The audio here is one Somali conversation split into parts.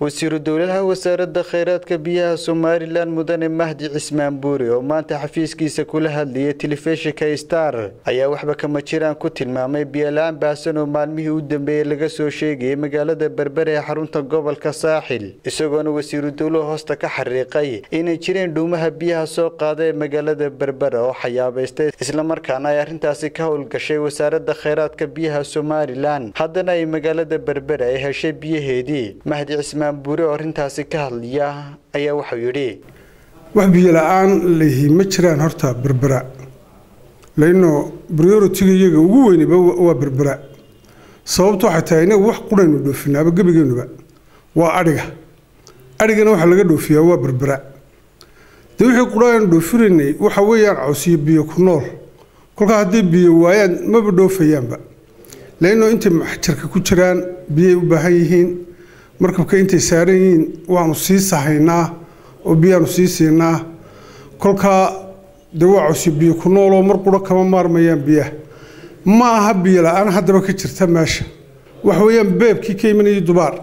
wasiiru dowladaha wasaaradda kheyraadka biyaha somalilan mudane mahdi cismaan buuri oo maanta xafiiskiisa kula hadlayay telefishinka star ayaa waxba kama jiraan ku tilmaamay biyola-aan baahsan oo maalmihii u dambeeyey laga soo sheegayay magaalada berbere ee xarunta gobolka saaxil isagoona wasiiru dowluhu hoosta ka xariiqay inay jireen dhuumaha biyaha soo qaada ee magaalada berbere oo xayaabaystay islamarkaana ay arrintaasi ka howlgashay wasaaradda kheyraadka biyaha somalilan haddana ay magaalada berbere ay heshay biyaheedii mahdi cismaan buuri oo arrintaasi ka hadlaya ayaa wuxuu yidhi wax biyo la-aan lehi ma jiraan horta berbera laino prioritiga iyaga ugu weyniba waa berbera sababtu waxay tahay inaga wax quraynu dhoofinaaba gebigeenuba waa adhiga adhigana waxaa laga dhoofiyaa waa berbera dee wixii quraynu dhoofinaynay waxa weeyaan cawsiyo biyo ku nool kolkaa hadday biyo waayaan maba dhoofayaanba laino intay maxjarka ku jiraan biyay u baahan yihiin markabka intay saaran yihiin waanu sii sahaynaa oo biyaanu sii siinaa kolkaa dee waa cawsi biyo ku nooloo mar quro kama maarmayaan biyaha ma aha biyo la-aan haddaba ka jirta meesha waxa weeyaan beebkii ka imanayay dubaar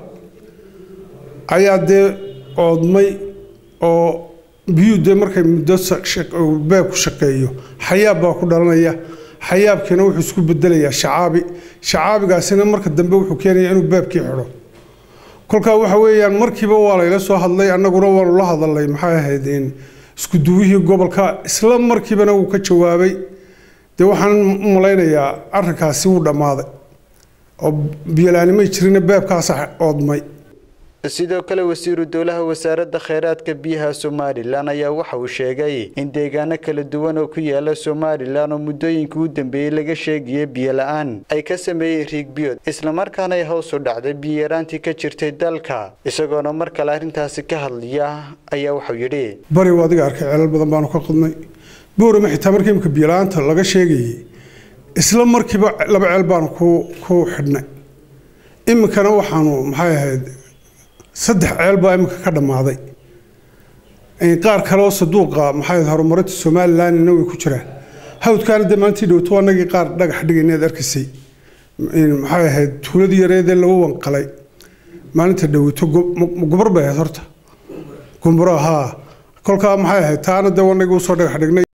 ayaa dee oodmay oo biyuu dee markay muddo beebku shaqeeyo xayaab baa ku dhalanaya xayaabkiina wuxuu isku bedelayaa shacaabi shacaabigaasina marka dambe wuxuu keenaya inuu beebkii xidho kolkaa waxa weeyaan markiiba waa layla soo hadlay annaguna waanu la hadalnay maxay ahayd isku duwihii gobolka isla markiibana wuu ka jawaabay dee waxaan u malaynayaa arrinkaasi wuu dhammaaday oo biyolaanimay jirina beebkaasa oodmay sidoo kale wasiiru dowlaha wasaaradda kheyraadka biyaha somalilan ayaa waxa uu sheegay in deegaano kala duwan oo ku yaala somalilan oo muddooyinkii u dambeeyey laga sheegaya biyo la-aan ay ka sameeyeen riigbiyood islamarkaana ay hoos u dhacday biyaraantii ka jirtay dalka isagoona mar kale arrintaasi ka hadlaya ayaa wuxuu yidhi bari waa adiga arkay ceelal badan baanu ka qodnay boorama xitaa markii imika biyola'aanta laga sheegayay isla markiiba laba ceel baanu ku xidhnay iminkana waxaanu maxay ahayd saddex ceel baa iminka ka dhammaaday qaar kale oo saduuqa maxay horumarinta somalilandna way ku jiraan hawdkaana dee maalintii dhowto anagii qaar dhagax dhigayneed arkaysay maxay ahayd tuuladii yareedee lagu wanqalay maalinta dhowito gubar bay ahayd horta gumburo haa kolkaa maxay ahayd taana dee wanagii usoo dhagax dhignay